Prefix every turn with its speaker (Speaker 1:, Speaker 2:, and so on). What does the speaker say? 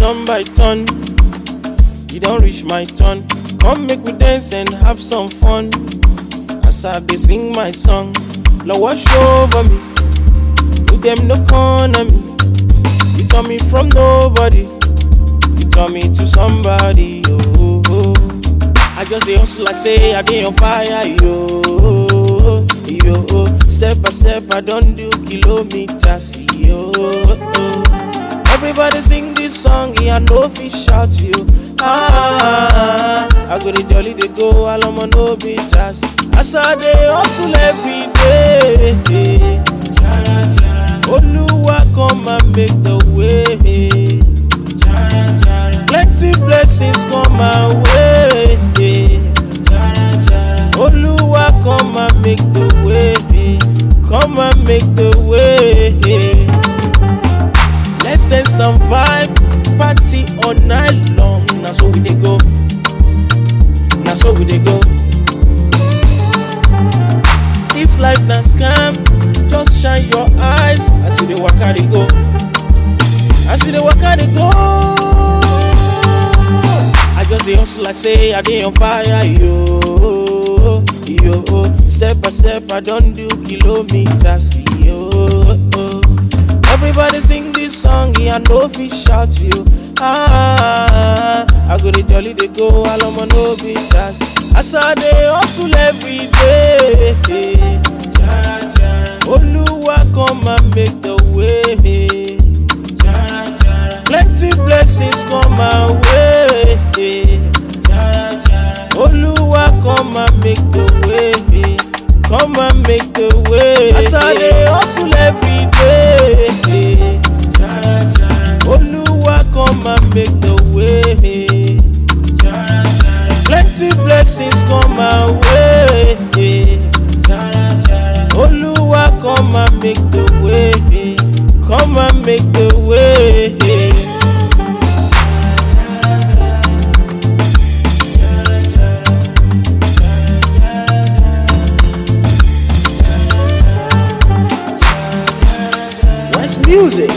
Speaker 1: turn by turn. You don't reach my turn. Come make we dance and have some fun. As I dey sing my song, Lord wash over me. With them no corner me. You turn me from nobody. You turn me to somebody. Oh, oh. I just say hustle, I say I dey on fire. Yo, yo. Step by step, I don't do kilometers. Yo. Everybody sing this song, yeah, I know fi shout you. Ah, I go the jolly, they go, all on no beaters. As I dey hustle every day. Jara, jara. Oluwa come and make the way. Jara, jara. Plenty blessings come my way. Jara, jara. Oluwa come and make the way. Come and make the way. Let's dance and vibe, party all night long. Now so we dey go. Now so we dey go. This life na scam, just shine your eyes as you dey waka dey go. As you dey waka dey go. I just dey hustle, I say I dey on fire, yo, yo. Step by step, I don do kilometers, yo. Everybody sing this song, yeah, I know fi shout you. Ah, I go the jolly, they go, all on no beaters. As I dey hustle every day. Jara, jara. Oluwa come and make the way. Jara, jara. Plenty blessings come my way. Jara, jara. Oluwa come and make the way. Come and make the way. As I dey hustle every day. Jara, jara. Oluwa come and make the way. Jara, jara. Plenty blessings come my way. Jara, jara. Oluwa come and make the way. Come and make the way. West music.